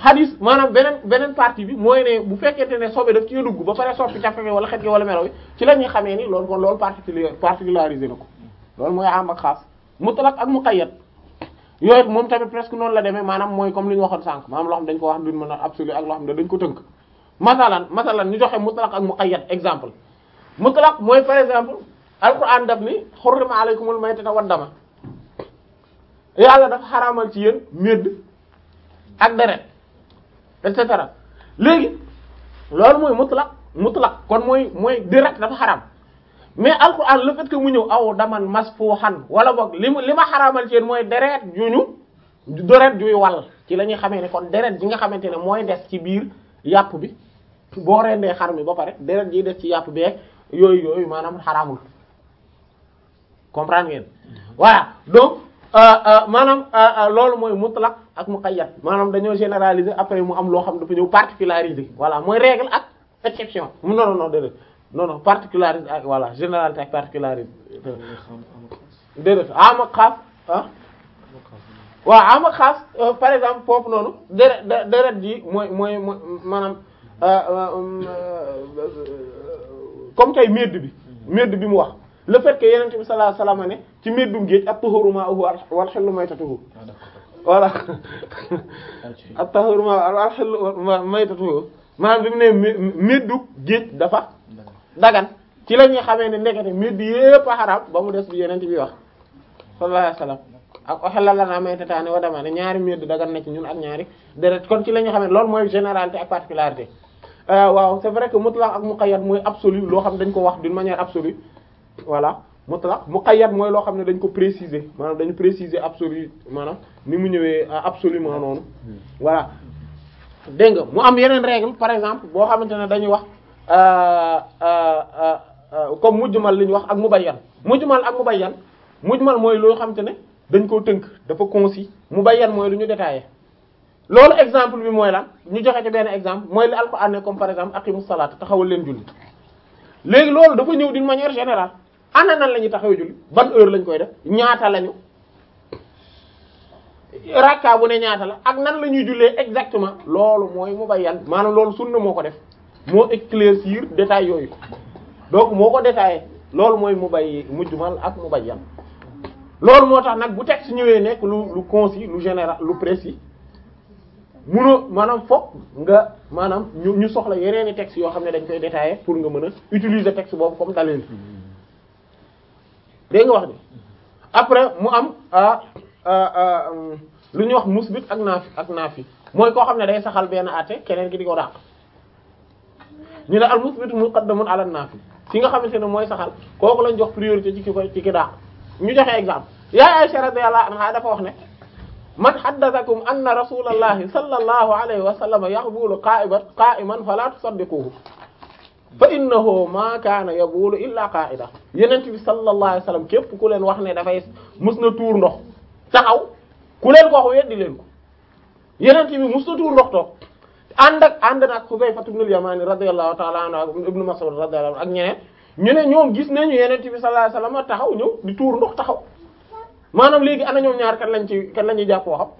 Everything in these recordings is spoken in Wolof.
hadis maanaam beneen beneen partie bi mooy ne bu fekkente ne sobe daf ci dugg ba pare soppi café gi wala xet gi wala melo bi ci la ñuy xamee ni loolu kon loolu particulier particularisé na ko loolu mooy am ak xaas mutlaq ak muqayyad yooyu moom tamit presque noonu la demee maanaam mooy comme li ñu waxoon sànq maanaam loo xam dañ ko wax duñ mën a absolu ak loo xam ne dañ ko tënk masalan masalan ñu joxe mutlaq ak muqayyad exemple mutlaq mooy par exemple alquran daf ni hurrima alaykumul maytata wad dama yàlla dafa xaraamal ci yéen médd ak deret et cetera léegi loolu mooy mutlaq mutlaq kon mooy mooy direct dafa xaraam mais alquran le fait que mu ñëw aw daman masfuhan wala boog li mu li ma xaraamal ci yéen mooy deret juñu deret juy wal ci la ñuy xamee ne kon deret ji nga xamante ne mooy des ci biir yàpp bi boo rendee xar mi ba pare deret ji des ci yàpp beeg yooyu yooyu maanaam xaraamul comprendre ngeen voilà donc maanaam loolu mooy mutlaq ak muqayyad maanaam dañoo généraliser après mu am loo xam dafa ñëw particulariser voilà mooy règle ak exception non non non déedéet non non particulariser ak voilà généralité ak particulariser déedéet am ak xaas ah waaw am ak xaas par exemple foofu noonu deret deret ji mooy mooy mooy maanaam comme tey medd bi medd bi mu wax le fait que yeneen bi sallallahu alayhi wasallam ne ci meddum géej at-tahuru ma'uhu wal hillu maytatuhu voilà at-tahuru ma'uhu wal hillu maytatuhu maanaam bi mu ne meddu géej dafa dagan ci la ñuy xamee ne ndekete medd yépp a xaraam ba mu des bi yeneen bi wax sallallahu alayhi wasallam ak uhilla lana maytataani wa damaani ñaari medd dagan na ci ñun ak ñaari deret kon ci la ñuy xamee loolu mooy généralité ak particularité waaw c'est vrai que mutlaq ak muqayyad mooy absolu loo xam dañ ko wax d'une manière absolue voilà mutlaq muqayyad mooy loo xam ne dañ ko préciser maanaam dañu préciser absolu maanaam ni mu ñëwee absolument noonu voilà dégg nga mu am yeneen règle par exemple boo xamante ne dañuy wax comme mujmal li ñu wax ak mubayyan mujmal ak mubayyan mujmal mooy loo xamante ne dañ koo tënk dafa concis mubayyan mooy lu ñu détaillé loolu exemple bi mooy lan ñu joxe ci benn exemple mooy li alquran ne comme par exemple aqimus salata taxawal leen julli léegi loolu dafa ñëw d'une manière générale ana nan la ñuy taxawee julli ban heure lañ koy def ñaata lañu rakka bu ne ñaata la ak nan la ñuy jullee exactement loolu mooy mubayyan maanaam loolu sunna moo ko def moo éclaircir détails yooyu donc moo ko détaillé loolu mooy mubay mujmal ak mubayyan loolu moo tax nag bu texte ñëwee nekk lu lu concis lu général lu précis munoo maanaam fokk nga maanaam ñu ñu soxla yeneeni textes yoo xam ne dañ koy détailler pour nga mën a utiliser texte boobu comme dalil dégg nga wax ni après mu am lu ñuy wax musbit ak naafi ak naafi mooy koo xam ne day saxal benn àtte keneen ki di ko dàq ñu ne al musbit muqaddamun ala naafi fi nga xamante ne mooy saxal kooku lañ jox priorité ci ki koy ci ki dàq ñu joxe exemple yaay Aisha radiyallahu anha dafa wax ne man haddathakum anna rasulallahi sallallahu alayhi wa sallam yaqbulu qa'iman qa'iman fala tusaddiquhu fa innahu ma kaana yabulu illa qa'ida yenent bi sallallahu alayhi wa sallam képp ku leen wax ne dafay mus na tuur ndox taxaw ku leen ko wax weddi leen ko yenent bi mus na tuur ndox toog ànd ak ànd nag Hudayfa ibn al-Yamani radiyallahu ta'ala anhu ibn Mas'ud radiyallahu anhu ak ñeneen ñu ne ñoom gis nañu yenent bi sallallahu alayhi wa sallam taxaw ñëw di tuur ndox taxaw maanaam léegi ana ñoom ñaar kan lañ ci kan la ñuy jàpp waxam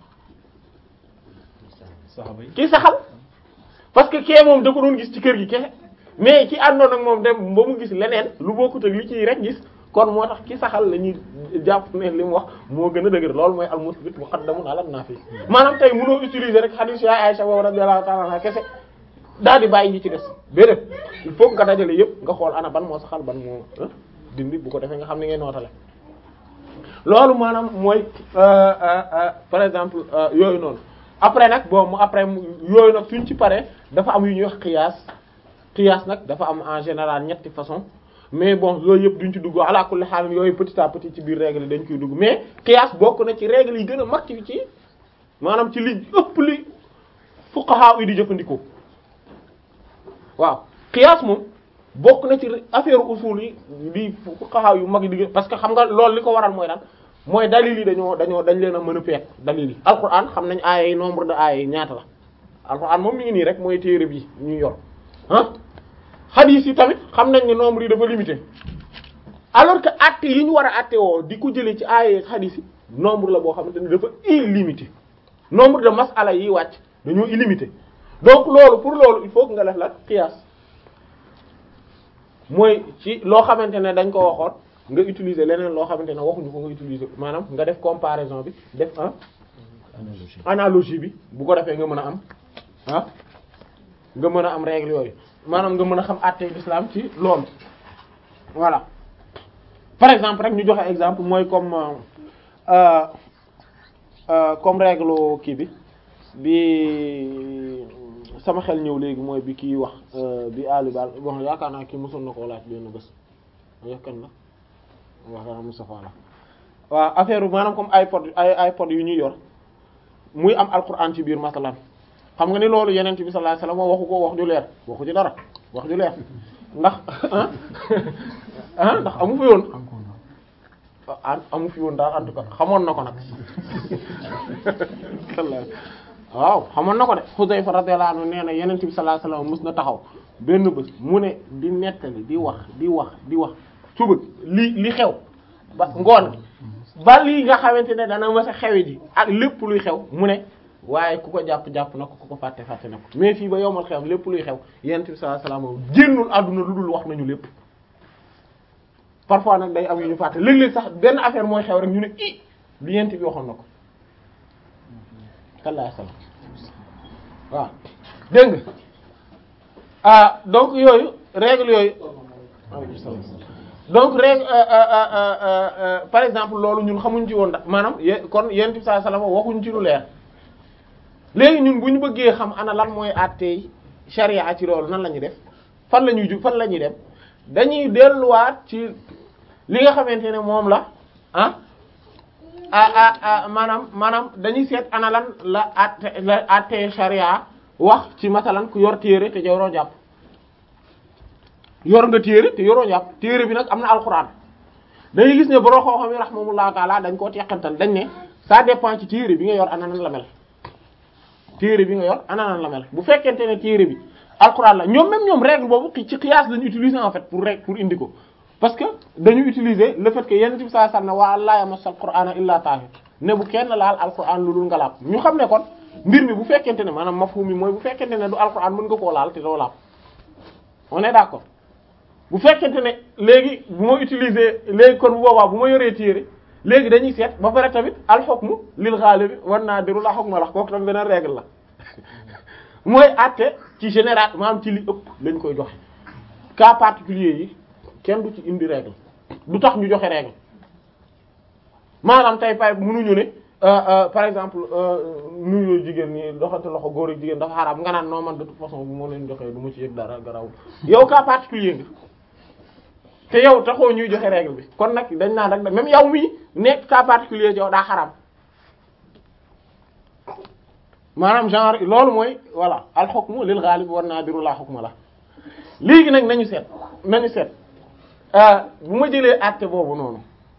ki saxal parce que kee moom da ko doon gis ci kër gi kese mais ki àndoon ak moom dem ba mu gis leneen lu bokkut ak li ciy rek gis kon moo tax ki saxal la ñuy jàpp ne li mu wax moo gën a dëgër loolu mooy al-musbit muqaddamun ala an-nafi maanaam tey mënoo utiliser rek hadith ya Aisha radiyallahu ta'ala anha kese daal di bàyyi ñi ci des déedéet il faut nga dajale yëpp nga xool ana ban moo saxal ban moo dindi bu ko defee nga xam ni ngay nootale loolu maanaam mooy par exemple yooyu noonu après nag bon mu après yooyu nag suñ ci paree dafa am yu ñuy wax qiyaas qiyaas nag dafa am en général ñetti façon mais bon loolu yëpp duñ ci dugg ala kulli xaal yooyu petit à petit ci biir règle yi dañ koy dugg mais qiyaas bokk na ci règle yi gën a mag ci ci maanaam ci li ëpp li fuqaha yi di jëfandikoo waaw qiyaas moom bokk na ci affaire usul yi di fuqaha yu mag yi di parce que xam nga loolu li ko waral mooy lan mooy dalil yi dañoo dañoo dañ leen a mën a peek dalil yi alquran xam nañ aaya yi nombre de aaya yi ñaata la alquran moom mi ngi nii rek mooy téere bi ñu yor ah hadith yi tamit xam nañ ne nombre yi dafa limité alors que acte yi ñu war a acte woo di ko jëlee ci aaya yi hadith yi nombre la boo xamante ne dafa illimité nombre de masala yi wàcc dañoo illimité donc loolu pour loolu il faut que nga def la qiyaas mooy ci loo xamante ne dañ ko waxoon nga utiliser leneen loo xamante ne waxuñu ko nga utiliser maanaam nga def comparaison bi def un analogie analogie bi bu ko defee nga mën a am ah nga mën a am règle yooyu maanaam nga mën a xam àttee l'islam ci loolu voilà par exemple rek ñu joxe exemple mooy comme euh, euh, comme règle kii bi bi sama xel ñëw léegi mooy bi kii wax euh, bi Ali Ba bon yaakaar naa kii mosoon na koo laaj benn bés yaakaar na waaw Moustapha la waaw affaire maanaam comme iPod ay iPod yu ñuy yor muy am alquran ci biir masalan xam nga ni loolu yeneen bi sallallahu alayhi wasallam waxu ko wax ju leer waxu ci dara wax ju leer ndax ah ah ndax amu fi woon ah amu fi woon daal en tout cas xamoon na ko nag waaw xamoon na ko de Xudayfa radiyallahu anhu nee na yeneen bi sallallahu alayhi wasallam mës na taxaw benn bés mu ne di nettali di wax di wax di wax suba li li xew ba ngoon ba lii nga xamante ne dana mës a xewi ji ak lépp luy xew mu ne waaye ku ko jàpp-jàpp na ko ku ko fàtte fàtte na ko mais fii ba yowmal xew lépp luy xew yenent bi sallallahu alayhi wasallam génnul àdduna lu dul wax nañu lépp parfois nag day am yu ñu fàtte léeg-léeg sax benn affaire mooy xew rek ñu ne i li yenent bi waxoon na ko sallallahu alayhi wasallam waaw dégg nga ah donc yooyu règle yooyu donc règle par exemple loolu ñun xamuñ ci woon da maanaam kon yenent bi sallallahu alayhi wasallam waxuñ ci lu leer léegi ñun bu ñu bëggee xam ana lan mooy àttee charia ci loolu nan la ñuy def fan la ñuy ju fan la ñuy dem dañuy delluwaat ci li nga xamante ne moom la ah ah ah maanaam maanaam dañuy seet ana lan la àtte la àttee charia wax ci masalan ku yor téere te yoroo jàpp yor nga téere te yoroo jàpp téere bi nag am na alxuraan dañuy gis ne borom xam-xam yi rahmatullah taala dañ koo teqantal dañ ne ça dépend ci téere bi nga yor ana nan la mel. téere bi nga yor ana nan la mel bu fekkente ne téere bi alxuraan la ñoom même ñoom règle boobu ci qiyaas lañu utiliser en fait pour rek pour indi ko parce que dañu utiliser le fait que yenn ci saa sam ne waa laa yamasal qur'ana illa tahir ne bu kenn laal alxuraan lu dul nga laab ñu xam ne kon mbir mi bu fekkente ne maanaam mafhum mi mooy bu fekkente ne du alxuraan mën nga koo laal te doo laab on est d'accord bu fekkente ne léegi bu ma utiliser léegi kon bu boobaa bu ma yoree téere léegi dañuy seet ba pare tamit al hukmu lil ghalib wan nadiru la hukma la kooku tam beneen règle la mooy àtte ci général maanaam ci li ëpp lañ koy joxe cas particulier yi kenn du ci indi règle du tax ñu joxe règle maanaam tey pay mënuñu ne par exemple nuyu jigéen ñi doxante loxo góor ak jigéen dafa xaraam nga naan non man de toute façon bu moo leen joxee du ma ci yëg dara garawul yow cas particulier nga te yow taxoo ñuy joxe règle bi kon nag dañ naan rek même yow mii nekk cas particulier ci yow daa xaraam maanaam genre loolu mooy voilà al hukmu lil ghalib wan nadiru la hukma la léegi nag nañu seet nañu seet bu ma jëlee àtte boobu noonu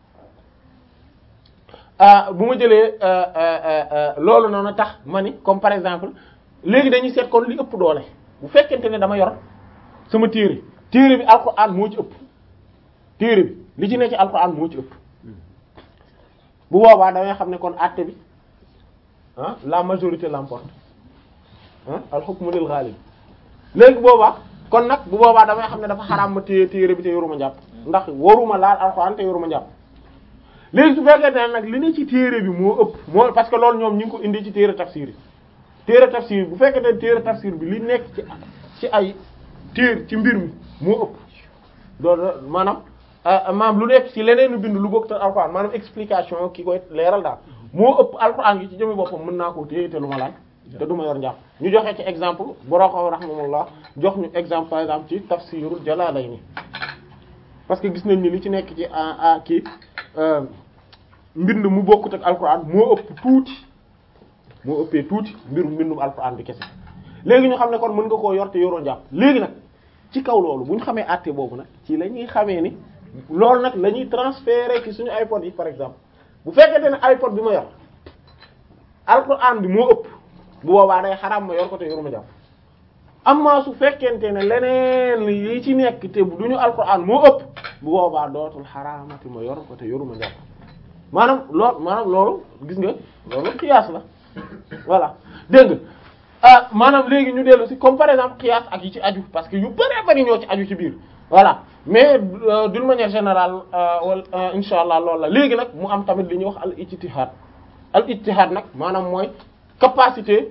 bu ma jëlee loolu noonu tax ma ni comme par exemple léegi dañuy seet kon li ëpp doole bu fekkente ne dama yor sama téere téere bi alxuraan moo ci ëpp téere bi li ci ne ci alxuraan moo ci ëpp bu boobaa damay xam ne kon àtte bi ah la majorité l'emporte ah al hukmu lil ghalib léegi boobaa kon nag bu boobaa damay xam ne dafa xaraam ma téye téere bi te yoruma njàpp ndax waruma laal alxuraan te yoruma njàpp léegi su fekkee ne nag li ne ci téere bi moo ëpp moo parce que loolu ñoom ñu ngi ko indi ci téere tafsir yi téere tafsir bu fekkee ne téere tafsir bi li nekk ci ci ay téer ci mbir mi moo ëpp loolu maanaam maanaam lu nekk ci leneen bind lu bokk te alxuraan maanaam explication ki koy leeral daal moo ëpp alxuraan gi ci jëmi boppam mën naa koo téye te lu ma laal te du ma yor njàpp ñu joxe ci exemple boroo ko rahmatullah jox ñu exemple par exemple ci tafsirul Jalaalayni parce que gis nañ ni li ci nekk ci a kii mbind mu bokkut ak alxuraan moo ëpp tuuti moo ëppee tuuti mbirum mbindum alxuraan bi kese léegi ñu xam ne kon mën nga koo yor te yoroo njàpp léegi nag ci kaw loolu bu ñu xamee àtte boobu nag ci la ñuy xamee ni loolu nag la ñuy transférer ci suñu iPod yi par exemple bu fekkente ne iPod bi ma yor alxuraan bi moo ëpp bu boobaa day xaraam ma yor ko te yoruma jàpp amma su fekkente ne leneen yi ci nekk te du ñu alxuraan moo ëpp bu boobaa dootul xaraamati ma yor ko te yoruma jàpp maanaam loolu maanaam loolu gis nga loolu xiyaas la voilà dégg nga ah maanaam léegi ñu dellu si comme par exemple qiyaas ak yi ci aju parce que yu bëree bëri ñoo ci aju ci biir voilà mais euh, d'une manière générale wala insha allah loolu la léegi nag mu am tamit li ñuy wax al ijtihad al ijtihad nag maanaam mooy capacité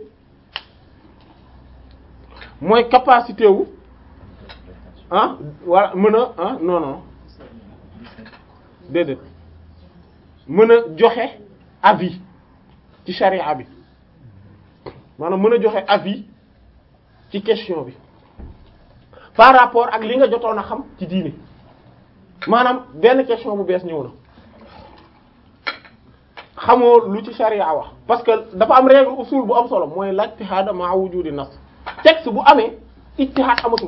mooy capacité wu ah wala mën a ah non non déedéet mën a joxe avis ci charia bi maanaam mën a joxe avis ci question bi par rapport ak li nga jotoon a xam ci diine maanaam benn question bu bees ñëw na xamoo lu ci charia wax parce que dafa am règle usul bu am solo mooy l'ijtihad ma'a wujudi nas texte bu amee ijtihad amatul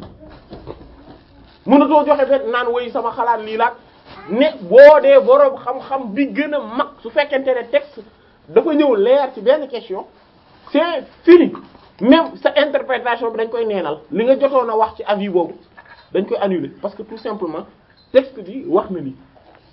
mënatoo joxe benn naan woy sama xalaat lii laat ne boo dee boroom xam-xam bi gën a mag su fekkente ne texte dafa ñëw leer ci benn question c'est fini même sa interprétation bi dañ koy neenal li nga jotoon a wax ci avis boobu dañ koy annuler parce que tout simplement texte bi wax na lii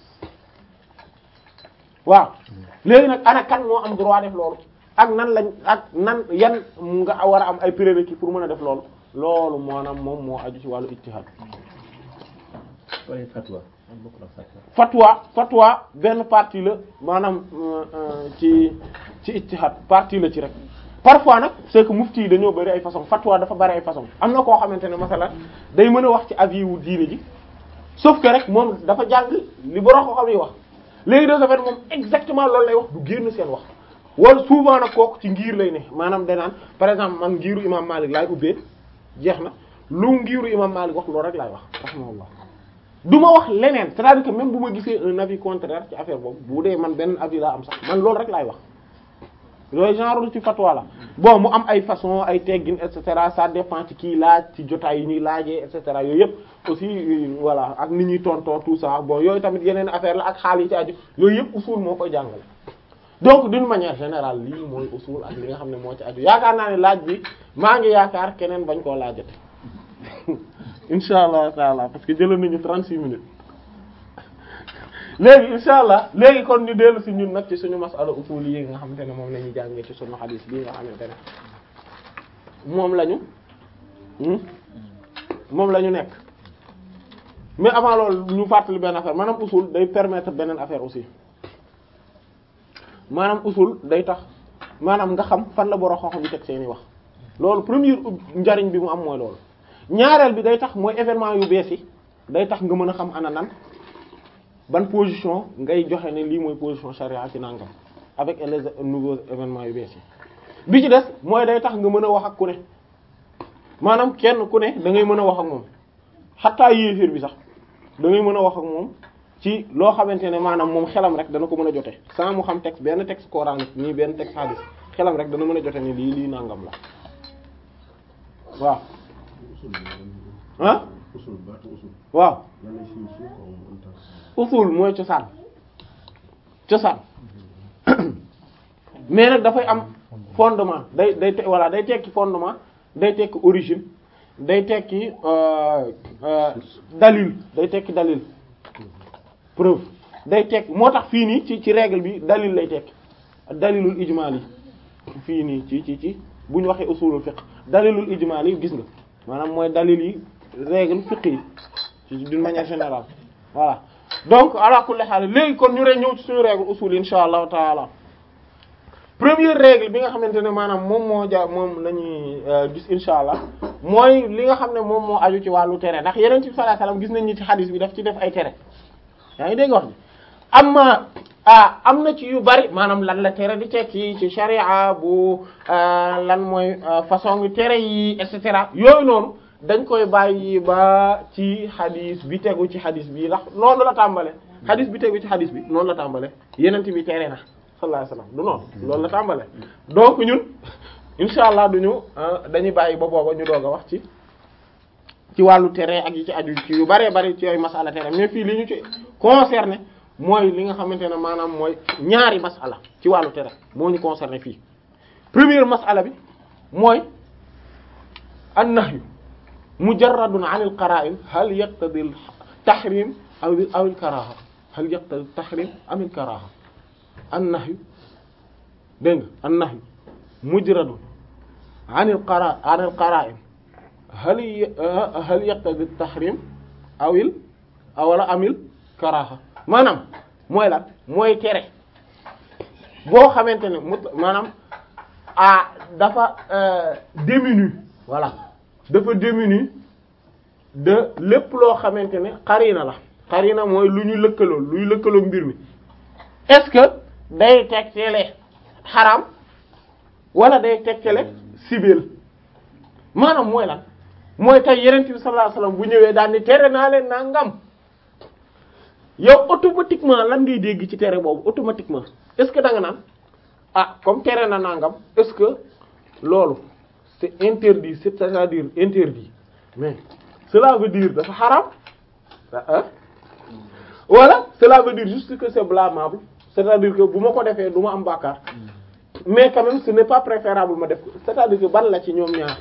waaw léegi nag ana kan moo am droit def loolu ak nan lañ ak nan yan nga war a am ay prérequis pour mën a def loolu loolu maanaam moom moo aju ci wàllu ijtihad waaye fatwa am bokk na fatwa fatwa fatwa benn partie la maanaam ci ci ijtihad partie la ci rek parfois nag c'est que mufti yi dañoo bari ay façon fatwa dafa bari ay façon am na koo xamante ne masala day mën a wax ci avis wu diine ji sauf que rek moom dafa jàng li borom ko xam yi wax léegi de ce fait moom exactement loolu lay wax du génn seen wax wala souvent nag kooku ci ngir lay ne maanaam danaan par exemple man ngiru imam Malik laay ubbee jeex na lu ngiru imam Malik wax loolu rek laay wax rahimahullah du ma wax leneen c'est-à-dire que même bu ma gisee un avis contraire ci affaire boobu bu dee man benn avis laa am sax man loolu rek laay wax yooyu genre lu ci fatwa la bon mu am ay façon ay teggin et cetera ça dépend ci kii laaj ci jotaay yi ñuy laajee et cetera yooyu yëpp aussi voilà ak ni ñuy tontoo tout ça bon yooyu tamit yeneen affaire la ak xaal yi ci aju yooyu yëpp usul moo koy jàngale donc d'une manière générale lii mooy usul ak li nga xam ne moo ci aju yaakaar naa ne laaj bi maa ngi yaakaar keneen bañ koo laajate insha allah taala parce que jëloon nañu 36 minutes léegi insha allah léegi kon ñu dellu si ñun nag ci suñu masala usul yi nga xamante ne moom la ñuy jàngee ci suñu xadiis bii nga xamante ne moom lañu moom la ñu nekk mais avant loolu ñu fàttali benn affaire maanaam usul day permettre beneen affaire aussi maanaam usul day tax maanaam nga xam fan la borom xam-xam yi teg seeni wax loolu premier njariñ bi mu am mooy loolu ñaareel bi day tax mooy événement yu bees yi day tax nga mën a xam ana nan ban position ngay joxe ne lii mooy position charia ci nangam avec les nouveaux événements yu bees yi bi ci des mooy day tax nga mën a wax ak ku ne maanaam kenn ku ne da ngay mën a wax ak moom xataa yéeféer bi sax da ngay mën a wax ak moom ci loo xamante ne maanaam moom xelam rek dana ko mën a jote sans mu xam texte benn texte coranique nii benn texte hadith xelam rek dana mën a jote ni lii lii nangam la waaw ah usul baatu usul waaw lan lay signifier ko en tant usul mooy cosaan cosaan mais nag dafay am fondement day day te voilà day tekki fondement day tekki origine day tekki euh, euh, dalil day tekki dalil preuve day tekki moo tax fii nii ci ci règle bi dalil lay tekki dalilul ijmali fii nii ci ci ci bu ñu waxee usulul fiqh dalilul ijmali gis nga maanaam mooy dalil yi règle fiqh yi ci d'une manière générale voilà donc ala kulli haal léegi kon ñu rek ñëw ci suñu règle usul insha allahu taala première règle bi nga xamante ne maanaam moom moo ja moom la ñuy gis insha allah mooy li nga xam ne moom moo aju ci wàllu tere ndax yeneen ci sallallahu alayhi wasallam gis nañ ni ci hadith bi daf ci def ay tere yaa ngi dégg wax ni am ah am na ci yu bari maanaam lan la tere di tekki ci sharia bu lan mooy façon yu tere yi et cetera yooyu noonu dañ koy bàyyi ba ci hadith bi tegu ci hadith bi ndax noonu la tàmbale hadith bi tegu ci hadith bi noonu la tàmbale yeneen bi tere na sallallahu alayhi wasallam du noonu loolu la tàmbale donc ñun insha allah duñu dañuy bàyyi ba booba ñu doog a wax ci ci wàllu tere ak yi ci aju ci yu bëree bëri ci yooyu masala tere mais fii li ñu ci concerné mooy li nga xamante ne maanaam mooy ñaari masala ci wàllu tere moo ñu concerné fii première masala bi mooy an-nahyu mujarradun an al-qara'in hal yaqtadi al-tahrim aw aw al-karaha hal yaqtadi al-tahrim am al-karaha an-nahyu dégg nga an-nahyu mujradun anil qara anil qara'in hal hal yaqtadi tahrim awil awala amil karaha maanaam mooy lan mooy tere boo xamante ne mut maanaam ah dafa diminu voilà dafa diminu de lépp loo xamante ne xarina la xarina mooy lu ñu lëkkaloo luy lëkkaloo mbir mi est-ce que day tegtale xaram wala day tegtale sibeel maanaam mooy lan mooy tey yenent bi sallallahu alayhi wasallam bu ñëwee daal ni tere naa leen nangam yow automatiquement lan ngay dégg ci tere boobu automatiquement est-ce que da nga naan ah comme tere na nangam est-ce que loolu c'est interdit c'est-à-dire interdit mais cela veut dire dafa xaram ah voilà cela veut dire juste que c'est blâmable c'est-à-dire que bu ma ko defee du ma am bàkkaar mais quand même ce n'est pas préférable ma def ko c'est-à-dire que ban la ci ñoom ñaar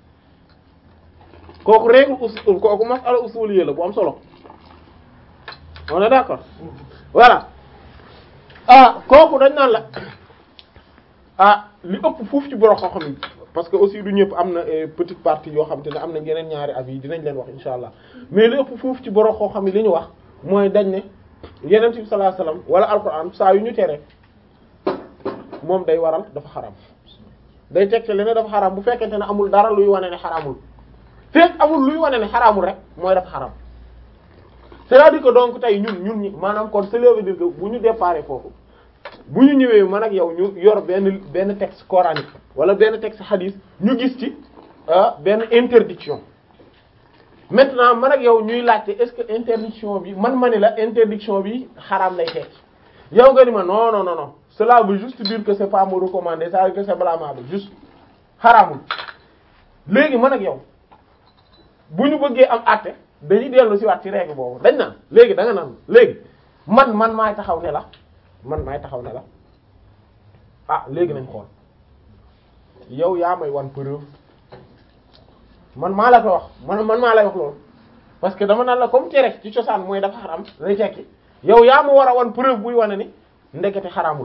kooku règle usul kooku masala usuliyya la bu am solo on est d'accord voilà ah kooku dañ naan la ah li ëpp foofu ci borom xam-xam yi parce que aussi du ñëpp am na petite partie yoo xam te ne am na yeneen ñaari avis yi dinañ leen wax insha allah mais li ëpp foofu ci borom xam-xam yi li ñu wax mooy dañ ne yeneen bi sallallahu alayhi wasallam wala alquran saa yu ñu tere moom day waral dafa xaram day tegte leneen dafa xaram bu fekkente ne amul dara luy wane ne xaramul fekk amul luy wane ne xaramul rek mooy dafa xaram c'est-à-dire que donc tey ñun ñun ñi maanaam kon cela veut dire que bu ñu déparé foofu bu ñu ñëwee man ak yow ñu yor benn benn texte coranique wala benn texte hadith ñu gis ci benn interdiction maintenant man ak yow ñuy laajte est-ce que interdiction bi man ma ni la interdiction bi xaraam lay tekki yow nga ni ma non non non non cela veut juste dire que c'est pas me recommander ça veut dire que c'est blâmable juste xaraamul léegi man ak yow bu ñu bëggee am àtte dañuy dellu ci waat ci règle boobu dañ naan léegi da nga naan léegi man man maay taxaw ne la man maay taxaw ne la ah léegi nañ xool yow yaa may wan preuve man maa la ko wax man man maa lay wax loolu parce que dama naan la comme tere ci cosaan mooy dafa xaram lay tekki yow yaa ma war a wan preuve buy wane ni ndekete xaramul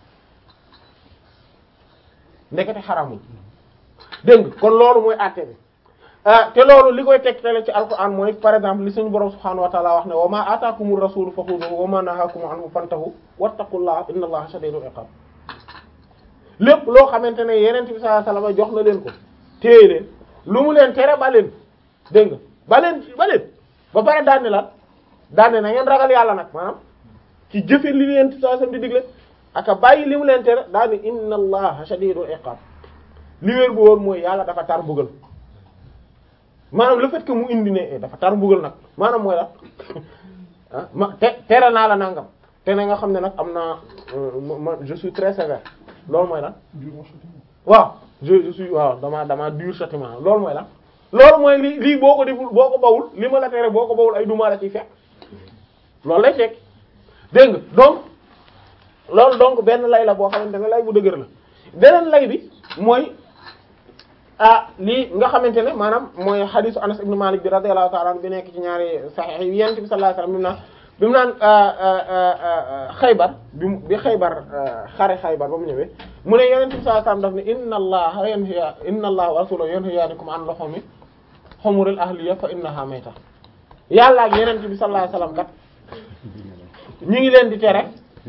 ndekete xaramul dégg nga kon loolu mooy àtte bi ah te loolu li koy tegtale ci alquran mooy par exemple li suñu borom subhanahu wa ta'ala wax ne wa ma ataakumur rasulu fakhuduhu wa ma nahakum anhu fantahu wattaqullaha inna allaha shadidul iqab lépp loo xamante ne yeneen bi sallallahu alayhi wasallam jox na leen ko téye leen lu mu leen tere ba leen dégg nga ba leen ba leen ba pare daane la daane na ngeen ragal yàlla nag maanaam ci jëfe li leen sallallahu alayhi wasallam di digle aka bàyyi li mu leen tere daane inna allaha shadidul iqab li wér bu woon mooy yàlla dafa tar mbugal maanaam le fait que mu indi ne dafa tar mbugal nag maanaam mooy la ah ma te tere naa la nangam te ne nga xam ne nag am naa ma je suis très sévère loolu mooy lan waaw je je suis waaw dama dama dur châtiment loolu mooy lan loolu mooy lii lii boo ko deful boo ko bawul li ma la tere boo ko bawul ay duma la ciy fekk loolu lay fekk dégg nga donc loolu donc benn lay la boo xamante ne lay bu dëgër la beneen lay bi mooy ah lii nga xamante ne maanaam mooy xadisu Anas ibn Malik bi radiyallahu ta'ala anhu bi nekk ci ñaari sahih yi yonent bi sallallahu alayhi wasallam bi mu naan Xaybar bi mu bi Xaybar xare Xaybar ba mu ñëwee mu ne yonent bi sallallahu alayhi wasallam daf ne inna allaha yanha inna allaha wa rasuluhu yanhayaanikum an luhumi humuril ahliya fa innaha mayta yàlla ak yonent bi sallallahu alayhi wasallam kat ñi ngi leen di tere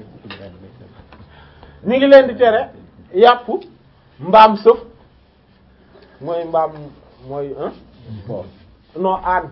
ñi ngi leen di tere yàpp mbaam sëf mooy mbaam mooy hein non aan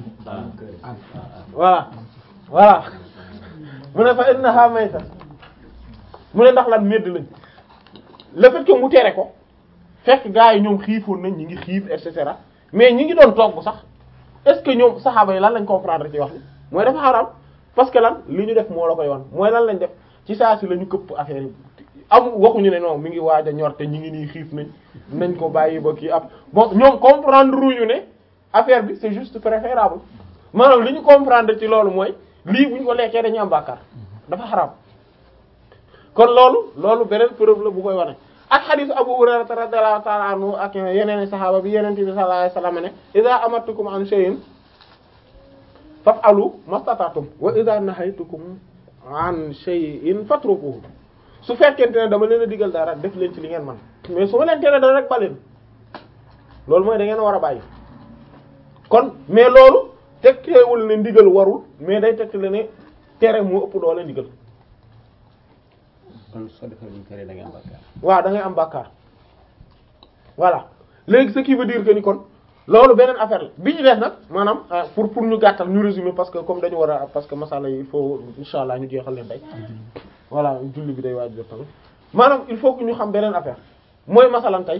voilà voilà mu ne fa innaha mayta mu ne ndax lan medd lañ le fait que mu tere ko fekk gars yi ñoom xiifoon nañ ñi ngi xiif et cetera mais ñi ngi doon togg sax est-ce que ñoom saxaaba yi lan lañ comprendre ci wax bi mooy dafa xaram parce que lan li ñu def moo la koy wan mooy lan lañ def ci saa si la ñu këpp affaire yi am waxuñu ne non mi ngi waaj a ñor te ñi ngi nii xiif nañ nañ ko bàyyi ba kii ab bon ñoom comprendre ruñu ne affaire bi c'est juste préférable maanaam li ñu comprendre ci loolu mooy lii bu ñu ko lekkee dañu am bàkkaar dafa xaram kon loolu loolu beneen preuve la bu koy wane ak xadiis Abu Hurayra radiyallahu ta'ala anhu ak yeneen saxaaba bi yeneen bi sallallahu alayhi wasallam ne idha amartukum an shay'in faf'alu mastata'tum wa idha nahaytukum an shay'in fatrukuhu su fekkente ne dama leen a digal dara def leen ci li ngeen man mais su ma leen tere dara rek ba leen loolu mooy da ngeen war a bàyyi kon mais loolu tegteewul ne ndigal warul mais day tegtale ne tere moo ëpp doole ndigal kon soo defee luñ tere da ngay am bàkkaar waaw da ngay am bàkkaar voilà léegi ce qui veut dire que ni kon loolu beneen affaire la bi ñu def nag maanaam euh, pour pour ñu gàttal ñu résumer parce que comme dañu war a parce que masala yi il faut insha allah ñu jeexal leen tey voilà julli bi day waaj def tamit maanaam il faut que ñu xam beneen affaire mooy masalan tey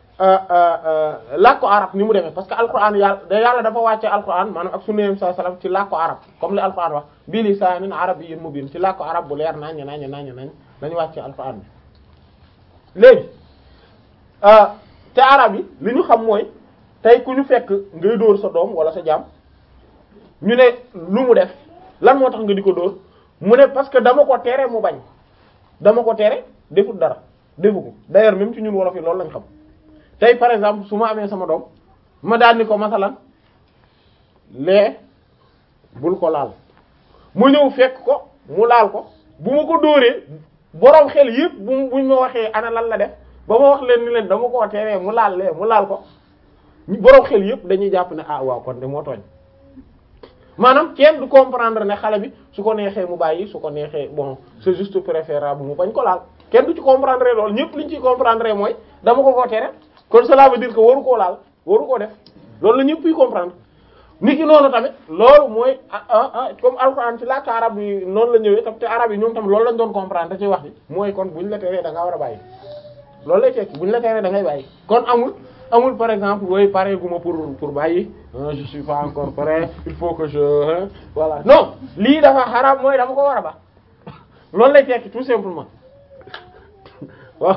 làkku arab ni mu demee parce que alquran yàlla da yàlla dafa wàcce alquran maanaam ak sunna sallallahu alayhi wasallam ci làkku arab comme li alquran wax bi lisaanin arabiyyin mubiin ci làkku arab bu leer naññ naññ naññ nañ dañu wàcce alquran bi léegi te arab yi li ñu xam mooy tey ku ñu fekk ngay dóor sa doom wala sa jaam ñu ne lu mu def lan moo tax nga di ko dóor mu ne parce que dama ko tere mu bañ dama ko tere defut dara defu ko d'ailleurs même ci ñun wolof yi loolu lañ xam tey par exemple su ma amee sama doom ma daal ni ko masalan lee bul ko laal mu ñëw fekk ko mu laal ko bu ma ko dóoree boroom xel yépp bu buñ ma waxee ana lan la def ba ma wax leen ni leen dama koo teree mu laal lee mu laal ko boroom xel yépp dañuy jàpp ne ah waaw kon de moo tooñ maanaam kenn du comprendre ne xale bi su ko neexee mu bàyyi su ko neexee bon c'est juste préférable mu bañ ko laal kenn du ci comprendre loolu ñépp liñ ciy comprendre mooy dama ko koo tere kon cela veut dire que waru koo laal waru koo def loolu la ñépp yi comprendre nit ki noonu tamit loolu mooy ah ah ah comme alxuraan ci làkk arab yi noonu la ñëwee tam te arab yi ñoom tam loolu lañ doon comprendre te ci wax bi mooy kon buñ la teree da ngaa war a bàyyi loolu lay tekki buñ la teree da ngay bàyyi kon amul amul par exemple wooy pare guma pour pour bàyyi je suis pas encore prêt il faut que je voilà non lii dafa xaraam mooy dama ko war a ba loolu lay tekki tout simplement waaw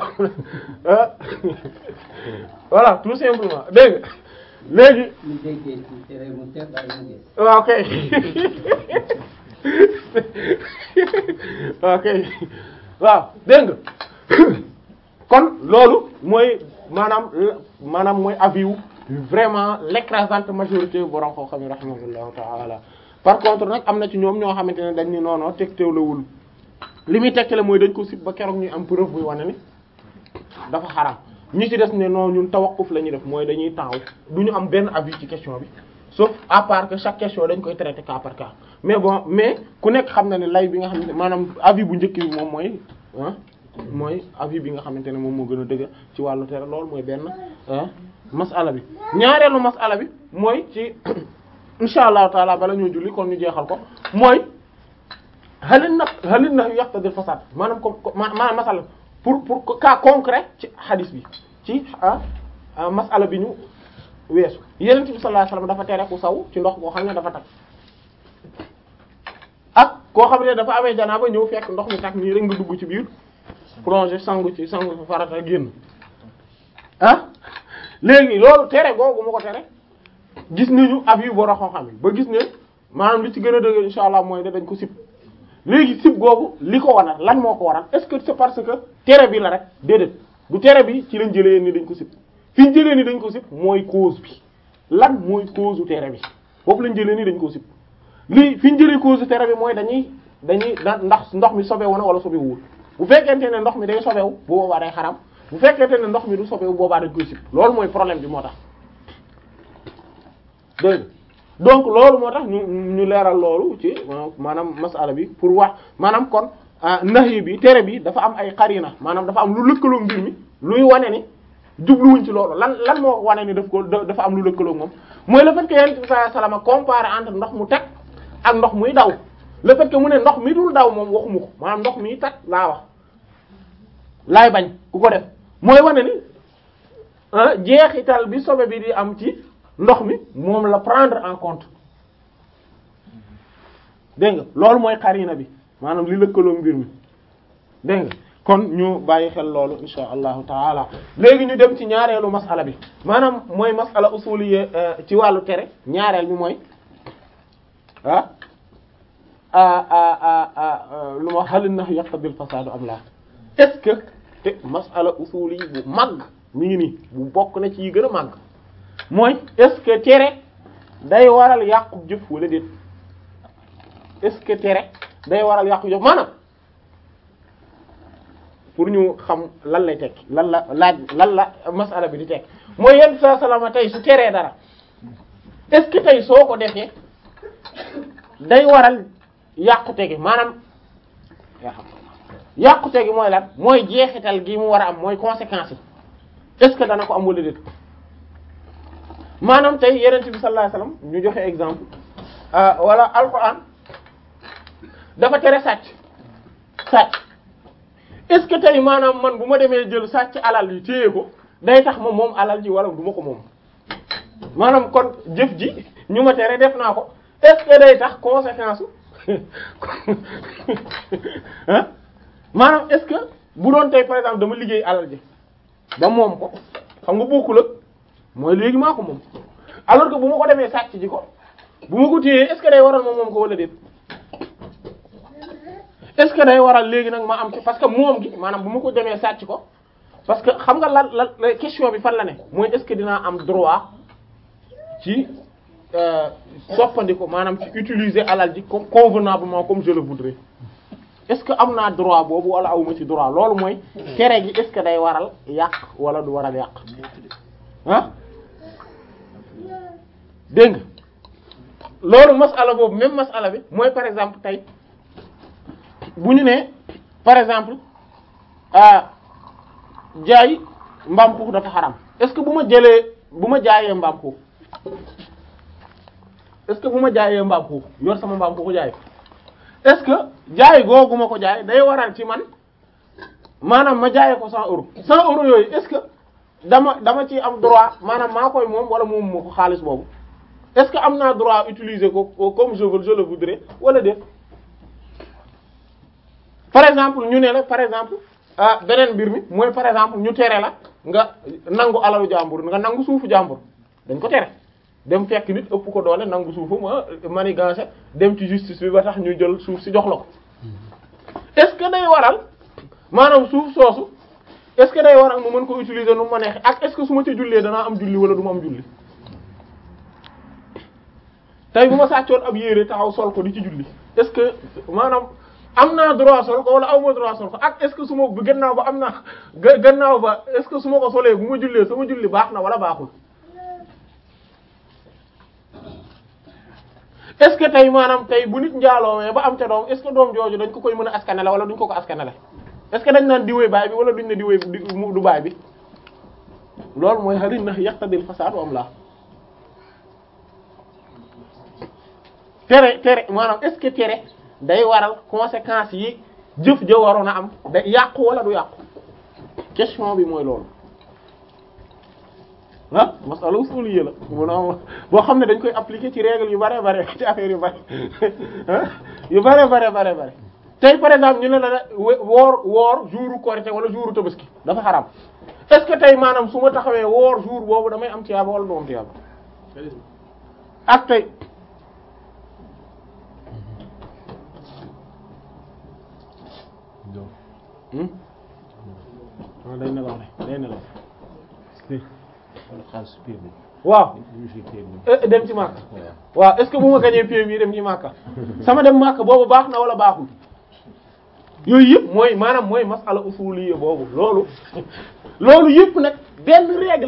voilà tout simplement dégg nga léegi ñu déggee ci tere mu teel bàyyi mu gis. waaw kay waaw kay waaw dégg nga kon loolu mooy maanaam maanaam mooy avis wu vraiment l'écrasante majorité borom koo xam ne rahimahullahu ta'ala par contre nag am na ci ñoom ñoo xamante ne dañ ni noonoo tegtewlawul li muy tegtale mooy dañ ko sib ba keroog ñuy am preuve buy wane ni dafa xaraam ñi ci des ne non ñun tawaqquf la ñuy def mooy dañuy taxaw du ñu am benn avis ci question bi sauf à part que chaque question dañ koy traiter cas par cas mais bon mais ku nekk xam na ne lay bi nga xam ne maanaam avis bu njëkk bi moom mooy ah mooy avis bi nga xamante ne moom moo gën a dëgg ci wàllu tere loolu mooy benn masala bi ñaareelu masala bi mooy ci insha allahu taala bala ñoo julli kon ñu jeexal ko mooy halin na halin na yaqtadi fasad maanaam comme maanaam masala pour pour cas concret ci hadis bi ci ah masala bi ñu weesu yenent bi sallallahu alayhi wasallam dafa tere ku saw ci ndox boo xam ne dafa tag ak koo xam ne dafa amee janaaba ñëw fekk ndox mi tag nii rek nga dugg ci biir plonger sangu ci sangu farata génn ah léegi loolu tere googu ma ko tere gis nañu ab yu boro xam-xam yi ba gis ne maanaam li ci gën a dëgg insha allah mooy ne dañ ko sib léegi sib googu li ko waral lan moo ko waral est-ce que c'est parce que tere bi la rek déedéet du tere bi ci lañ jëlee ni dañ ko sib fi ñu jëlee ni dañ ko sib mooy cause bi lan mooy cause u tere bi foofu lañ jëlee ni dañ ko sib lii fi ñu jëlee cause u tere bi mooy dañuy dañuy da ndax ndox mi sobewu na wala sobewul bu fekkente ne ndox mi day sobewu bu boobaa day xaram bu fekkente ne ndox mi du sobewu boobaa dañ koy sib loolu mooy problème bi moo tax dégg donc loolu moo tax ñu ñu leeral loolu ci maanaam masala bi pour wax maanaam kon nahi bi tere bi dafa am ay xarina maanaam dafa am lu lëkkaloo mbir mi luy wane ni jubluwuñ ci loolu lan lan moo wane ni daf ko dafa am lu lëkkaloo moom mooy le fait que yonent bi sallallahu alayhi wasallam comparé entre ndox mu teg ak ndox muy daw le fait que mu ne ndox mi dul daw moom waxuma ko maanaam ndox mi teg laa wax laay bañ ku ko def mooy wane ni jeexital bi sobe bi di am ci ndox mi moom la prendre en compte dégg nga loolu mooy xarina bi maanaam li lëkkaloo mbir mi dégg nga kon ñu bàyyi xel loolu insha allahu taala léegi ñu dem ci ñaareelu masala bi maanaam mooy masala usuliyya ci wàllu tere ñaareel bi mooy ah lu ma xalin na yaqtadil fasadu am la est-ce que te masala usuliyya bu màgg mi ngi nii bu bokk na ci yi gën a màgg mooy est-ce que tere day waral yàqu jëf wala déet est-ce que tere day waral yàqu jëf maanaam pour ñu xam lan lay tekki lan la laaj lan la masala bi di tekki mooy yenn saa salama tey su teree dara est-ce que tey soo ko defee day waral yàqute gi maanaam yàqute gi mooy lan mooy jeexital gi mu war a am mooy conséquences yi est-ce que dana ko am wala déet maanaam tey yeneen bi sallallahu alayhi wasallam ñu joxe exemple wala alquran dafa tere sàcc sàcc est-ce que tey maanaam man bu ma demee jël sàcc alal yi téye ko day tax ma moom alal ji wala du ma ko moom maanaam kon jëf ji ñu ma tere def naa ko est-ce que day tax conséquence ah maanaam est-ce que bu doon tey par exemple dama liggéey alal ji ba moom ko xam nga bokkul ak mooy léegi maa ko moom alors que bu ma ko demee sàcc ji ko bu ma ko téyee est-ce que day waral ma moom ko wala déet est-ce que day waral léegi nag ma am ci parce que moom gi maanaam bu ma ko demee sàcc ko parce que xam nga lan lan question bi fan la ne mooy est-ce que dinaa am droit ci soppandiko maanaam ci utiliser alal ji comme convenablement comme je le voudrais est-ce que am naa droit boobu wala awma ci droit loolu mooy tere gi est-ce que day waral yàq wala du waral yàq ah dégg nga loolu masala boobu même masala bi mooy par exemple tey bu ñu nee par exemple ah jaay mbaam xuux dafa xaram est-ce que bu ma jëlee bu ma jaayee mbaam xuux est-ce que bu ma jaayee mbaam xuux yor sama mbaam xuux jaay est-ce que jaay googu ma ko jaay day waral ci man maanaam ma jaayee ko 100 euros 100 euros yooyu est-ce que dama dama ci am droit maanaam maa koy moom wala moom moo ko xaalis boobu est-ce que am naa droit utiliser ko comme je veux je le voudrais wala déet par exemple ñu ne la par exemple ah beneen mbir mi mooy par exemple ñu tere la nga nangu alalu jàmbur nga nangu suufu jàmbur dañ ko tere dem fekk nit ëpp ko doole nangu suufu ma manigancé dem ci justice bi ba tax ñu jël suuf si jox la ko est-ce que day waral maanaam suuf soosu est-ce que day waral mu mën ko utiliser nu ma neex ak est-ce que su ma ci jullee danaa am julli wala du ma am julli tey bu ma sàccoon ab yére taxaw sol ko di ci julli est-ce que maanaam am naa droit sol ko wala aw ma droit sol ko ak est-ce que su ma gannaaw ba am naa gannaaw ba est-ce que su ma ko solee bu ma jullee sama julli baax na wala baaxul est-ce que tey maanaam tey bu nit njaaloowee ba am ca doom est-ce que doom jooju dañ ko koy mën a askanale wala duñ ko ko askanale est-ce que dañ naan diwee baay bi wala duñ ne diwee du baay bi loolu mooy xarit na yaqtadil fasaad am la tere tere maanaam est-ce que tere day waral conséquences yi jëf ja waroon a am day yàqu wala du yàqu question bi mooy loolu ah masala usuliyya la mun boo xam ne dañ koy appliquer ci règle yu bare bare ci affaire yu bare yu bare bare bare bare tey par exemple ñu ne la woor woor jouru korité wala jouru tabaski dafa xaram est-ce que tey maanaam su ma taxawee woor jour boobu damay am tiyaaba wala du am tiyaaba ak tey waaw day nelaw ne day nelaw waaw dem ci Makka waaw est-ce que bu ma gañee PMI dem ci Makka sama dem Makka boobu baax na wala baaxul yooyu yëpp mooy maanaam mooy masala usuliyya boobu loolu loolu yëpp nag benn règle